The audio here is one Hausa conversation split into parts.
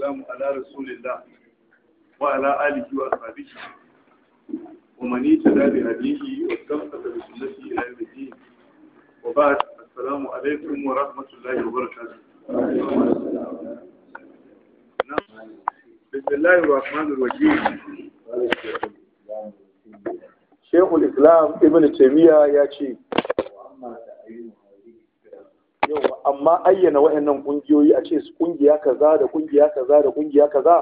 والسلام على رسول الله وعلى آله وأصحابه ومن اهتدى بهديه واستمسك بسنته إلى يوم الدين وبعد السلام عليكم ورحمة الله وبركاته نعم. بسم الله الرحمن الرحيم Shekul Islam Ibn Taymiyyah ya ce, Yau, amma ayyana wa'annan ƙungiyoyi a ce su ƙungiya kaza da ƙungiya kaza da ƙungiya kaza,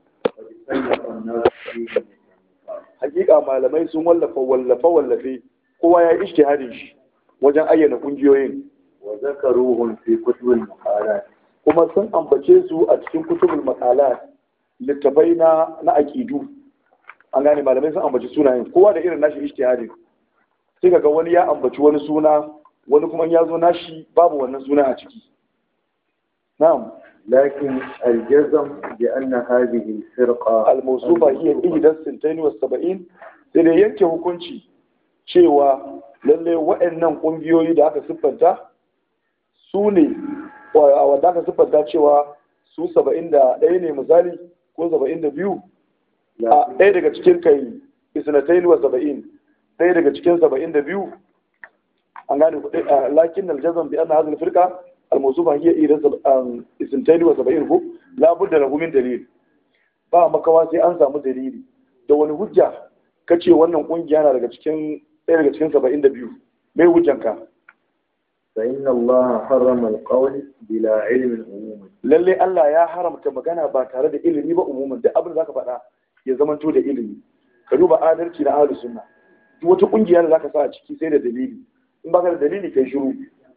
hakika malamai sun wallafa wallafa wallafe kowa ya yi ishtihadin shi wajen ayyana ƙungiyoyin. وذكروهم في كتب المقالات Kuma sun ambace su a cikin kutubul maqalat littafai na na aqidu. An gane malamai sun ambaci sunayen kowa da irin nashi ishtihadin. Sai kaga wani ya ambaci wani suna wani kuma ya zo nashi babu wannan suna a ciki. Na'am. لكن الجزم بأن هذه الفرقة al-mawsufa hiya ihdas sintain wa sab'in sai da yanke hukunci cewa lalle waɗannan ƙungiyoyi da aka siffanta su ne wanda aka siffanta cewa su saba'in da ɗaya ne misali ko saba'in da biyu a ɗaya daga cikin kai isnatain wa saba'in ɗaya daga cikin saba'in da biyu an gane ku lakin aljazam bi anna hadhihi al-firqa al-mawsufa hiya ihdas isnatain wa saba'in ko la budda lahu min dalil ba makawa sai an samu dalili da wani hujja ka ce wannan kungiya na daga cikin ɗaya daga cikin saba'in da biyu mai hujjanka فإن الله حرم القول بلا علم عموما lalle Allah ya haramta magana ba tare da ilimi ba umumin da abin da zaka faɗa ya zamanto da ilimi ka duba adalci na ahlus sunna duk wata kungiya da zaka sa a ciki sai da dalili in baka da dalili kai shiru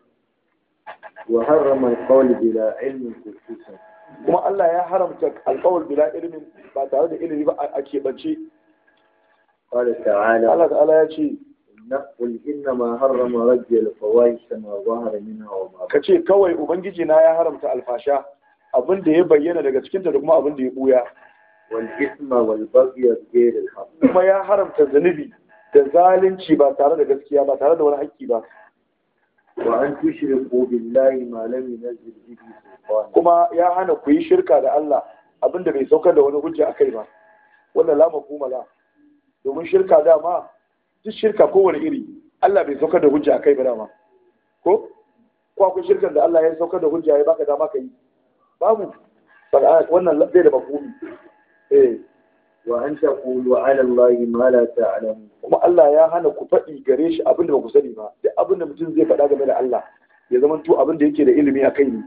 وحرم القول بلا علم خصوصا kuma Allah ya haramta alqawl bila ilmin ba tare da ilimi ba a keɓance قال تعالى Allah ta'ala ya ce قل إنما حرم رج الفواحش ما ظهر منها وما ka ce kawai ubangiji na ya haramta alfasha abin da ya bayyana daga cikinta da kuma abin da ya buya والإثم والبغي بغير الحق kuma ya haramta zunubi da zalunci ba tare da gaskiya ba tare da wani haƙƙi ba وأن تشركوا بالله ما لم ينزل به سلطانا kuma ya hana ku yi shirka da Allah abin da bai saukar da wani hujja akai ba wannan la mafhuma la domin shirka dama duk shirka kowane iri Allah bai saukar da hujja akai ba dama ko ko akwai shirkan da Allah ya saukar da hujja ya baka dama ka yi babu Saka wannan bai da mafhumi eh وأن تقولوا على الله ما لا تعلمون kuma Allah ya hana ku faɗi gare shi abin da ba ku sani ba duk abin da mutum zai faɗa game da Allah ya zama to abin da yake da ilimi a kai ne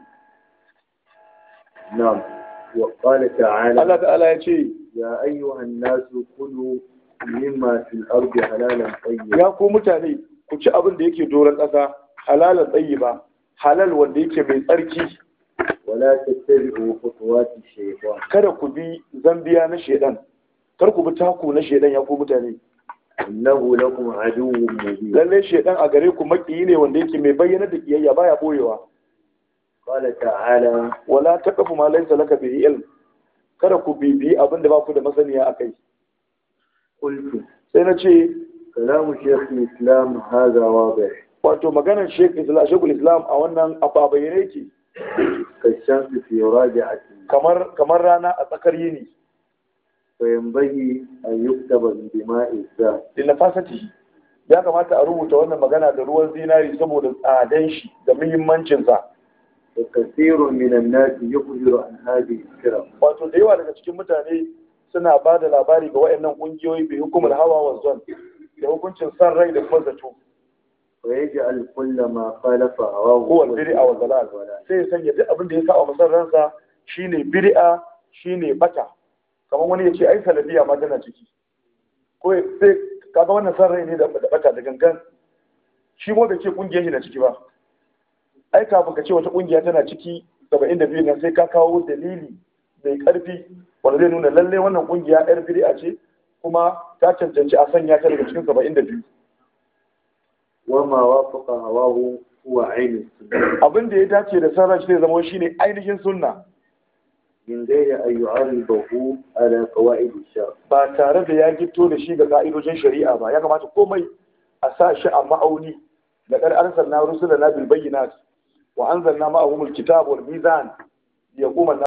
نعم وقال تعالى Allah ta'ala ya ce يا أيها الناس كلوا مما في الأرض حلالا طيبا ya ku mutane ku ci abin da yake doron ƙasa halalan tsayi ba halal wanda yake mai tsarki ولا تتبعوا خطوات الشيطان kada ku bi zambiya na shedan kar ku bi taku na shedan ya ku mutane إنه لكم عدو مبين lalle shedan a gare ku makiyi ne wanda yake mai bayyana da kiyayya baya boyewa قال تعالى wala taqfu ma laysa laka bihi ilm kada ku bibi abin da ba ku da masaniya akai قلت sai na ce كلام شيخ الإسلام هذا واضح wato maganar Sheikh Islam Sheikhul Islam a wannan abu a bayyane yake كالشمس في راجعة kamar kamar rana a tsakar yini فينبغي أن يكتب بدماء الذات da nafasati ya kamata a rubuta wannan magana da ruwan zinari saboda tsadan shi da muhimmancin sa وكثير من الناس يخبر عن هذه الفرق wato da yawa daga cikin mutane suna ba da labari ga wayannan kungiyoyi bi hukumar hawa wa zon da hukuncin san rai da kuma zato ويجعل كل ما خالف هواه ko wal bid'a wa dalal sai ya sanya duk abin da ya saba masa ransa shine bid'a shine bata kamar wani ya ce ai salafiya ma tana ciki ko ya- sai kaga wannan san rai ne da da bata da gangan shi mo bai ce kungiyar shi na ciki ba ai kafin ka ce wata kungiya tana ciki 72 nan sai ka kawo dalili mai karfi wanda zai nuna lalle wannan kungiya yar bid'a ce kuma ta cancanci a sanya ta daga cikin 72 وما وافق هواه هو عين السنة abin da ya dace da san rai zai zama shine ainihin sunna من غير أن يعرضه على قواعد الشرع ba tare da ya gito da shi ga ka'idojin shari'a ba ya kamata komai a sa shi a ma'auni da kar arsalna rusulana bil bayyinat wa anzalna ma'ahumul kitaba wal mizan liyaquma